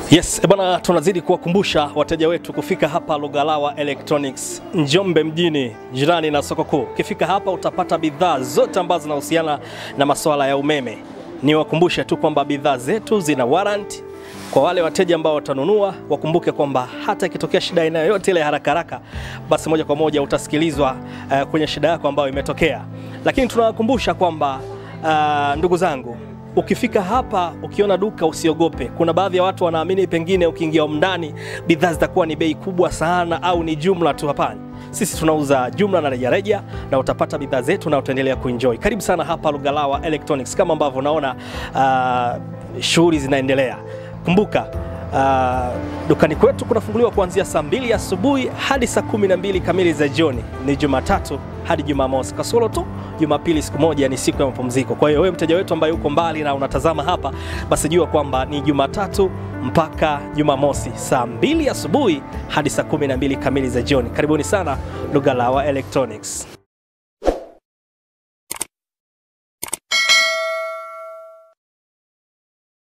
Yes, eh bwana, tunazidi kuwakumbusha wateja wetu kufika hapa Lugalawa Electronics Njombe mjini, jirani na soko kuu. Ukifika hapa utapata bidhaa zote ambazo zinahusiana na masuala ya umeme. Niwakumbushe tu kwamba bidhaa zetu zina warranty. Kwa wale wateja ambao watanunua, wakumbuke kwamba hata ikitokea shida aina yoyote ile haraka haraka, basi moja kwa moja utasikilizwa uh, kwenye shida yako ambayo imetokea. Lakini tunawakumbusha kwamba uh, ndugu zangu Ukifika hapa ukiona duka usiogope. Kuna baadhi ya watu wanaamini pengine ukiingia humu ndani bidhaa zitakuwa ni bei kubwa sana au ni jumla tu. Hapana, sisi tunauza jumla na rejareja, na utapata bidhaa zetu na utaendelea kuenjoy. Karibu sana hapa Lugalawa Electronics, kama ambavyo unaona uh, shughuli zinaendelea. Kumbuka uh, dukani kwetu kunafunguliwa kuanzia saa mbili asubuhi hadi saa kumi na mbili kamili za jioni. Ni Jumatatu hadi Jumamosi, kasoro tu Jumapili siku moja ni siku ya mapumziko. Kwa hiyo wewe mteja wetu ambaye uko mbali na unatazama hapa, basi jua kwamba ni Jumatatu mpaka Jumamosi saa mbili asubuhi hadi saa kumi na mbili kamili za jioni. Karibuni sana Lugalawa Electronics.